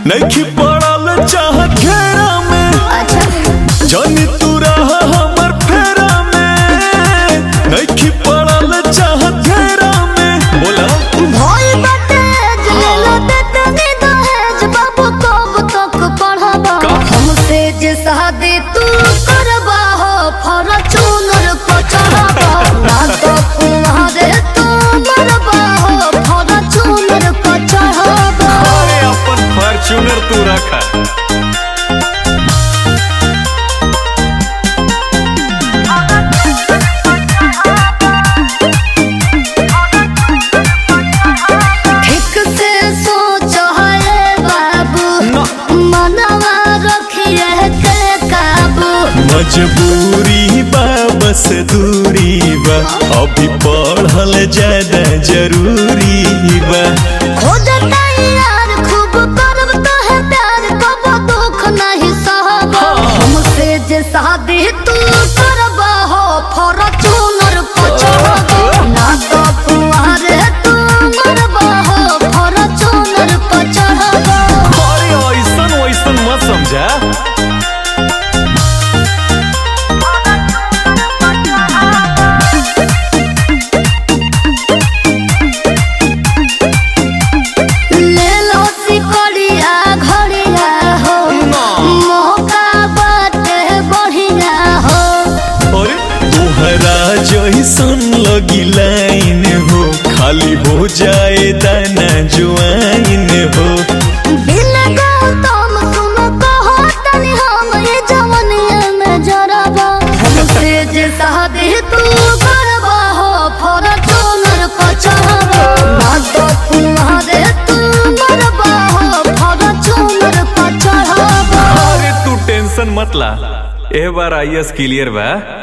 नहीं पड़ल चाह घेरा में अच्छा जानी तू रहा हमर फेरा में नहीं पड़ल चाह घेरा में बोला भोल बाटे जलेला देते नी दहेज बाबू कब तक पढ़ाबा का? हमसे जे शादी तू करबा हो फॉर्च्यूनर को चढ़ाबा ना तो तुम्हारे तू मरबा हो फॉर्च्यूनर को चढ़ाबा अरे अपन फॉर्च्यूनर तू रखा ठीक से सोच है बाबू ना। मनवा रखिए के काबू मजबूरी बा बस दूरी बा अभी पढ़ल ज्यादा जरूरी बा खोजता यार खूब करब तो है प्यार कब दुख नहीं सहबा हमसे जे शादी तू करबा हो फॉर्च्यूनर को चढ़बा ना तो तुम्हारे तू मरबा हो फॉर्च्यूनर को चढ़बा अरे ऐसन वैसन मत समझा ले लो सिकड़िया घड़िया हो मौका बाटे बढ़िया हो अरे तोहरा जैसन लगी लाइन हो खाली हो जाए दाना जुआइन हो बिन गौतम तुम कहो तनी हम ये जवनिया में जरबा हमसे जे शादी तू करबा हो फॉर्च्यूनर को चढ़बा ना तो तुम्हारे तू मरबा हो फॉर्च्यूनर को चढ़बा अरे तू टेंशन मत ला ए बार आई एस क्लियर बा